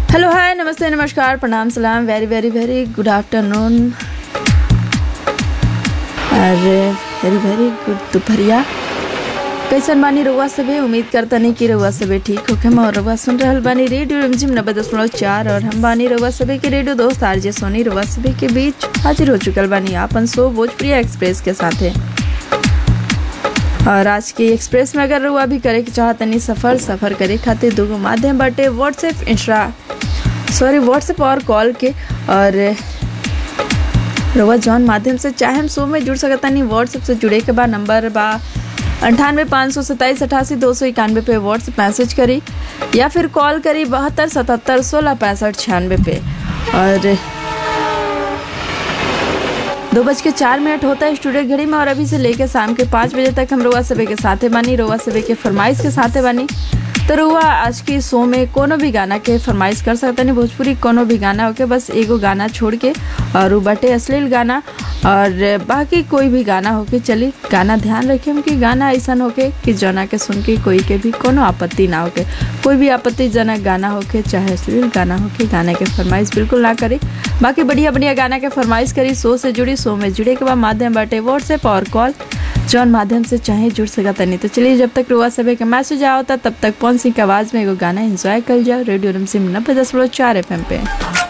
hello hi नमस्ते नमस्कार प्रणाम सलाम very very very good afternoon अरे वेरी वेरी गुड दोपहरिया कैसन बानी रउआ सभे उम्मीद करतनी कि रउआ सभे ठीक होखे और रउआ सुन रहल बानी रेडियो रिमझिम नब्बे दशमलव चार और हम बानी रउआ सभे के रेडियो दोस्त आरजे सोनी रउआ सभे के बीच हाजिर हो चुकल बानी आपन सो भोजप्रिया एक्सप्रेस के साथे और आज के एक्सप्रेस में अगर रउआ भी करे के चाहतनी सफ़र सफ़र करे खातिर दूगो माध्यम बाटे व्हाट्सएप इंस्टा सॉरी व्हाट्सएप और कॉल के और रउआ जौन माध्यम से चाहे हम शो में जुड़ सकतानी व्हाट्सएप से जुड़े के बाद नंबर बा अंठानवे पाँच सौ सत्ताईस अठासी दो सौ इक्यानवे पे व्हाट्सएप मैसेज करी या फिर कॉल करी बहत्तर सतहत्तर सोलह पैंसठ छियानवे पे और दो बज के चार मिनट होता है स्टूडियो घड़ी में और अभी से लेकर शाम के पाँच बजे तक हम रोआ सभे के साथे बानी रोआ सभे के फरमाइश के साथे बानी तो रुआ आज के शो में कोनो भी गाना के फरमाइश कर सकता नहीं भोजपुरी कोनो भी गाना होके बस एगो गाना छोड़ के और उ बटे अश्लील गाना और बाकी कोई भी गाना होके चली गाना ध्यान रखें कि गाना ऐसा होके कि जना के सुन के कोई के भी कोनो आपत्ति ना होके कोई भी आपत्तिजनक गाना होके चाहे अश्लील गाना होके गाने के फरमाइश बिल्कुल ना करी बाकी बढ़िया बढ़िया गाना के फरमाइश करी शो से जुड़ी शो में जुड़े के बाद माध्यम बाटे व्हाट्सएप और कॉल जौन माध्यम से चाहे जुड़ सकता नहीं तो चलिए जब तक रुआ सभे के मैसेज आवता तब तक पवन सिंह के आवाज़ में एगो गाना एंजॉय कर जाओ रेडियो रमसिम नब्बे दशमलव चार एफ पे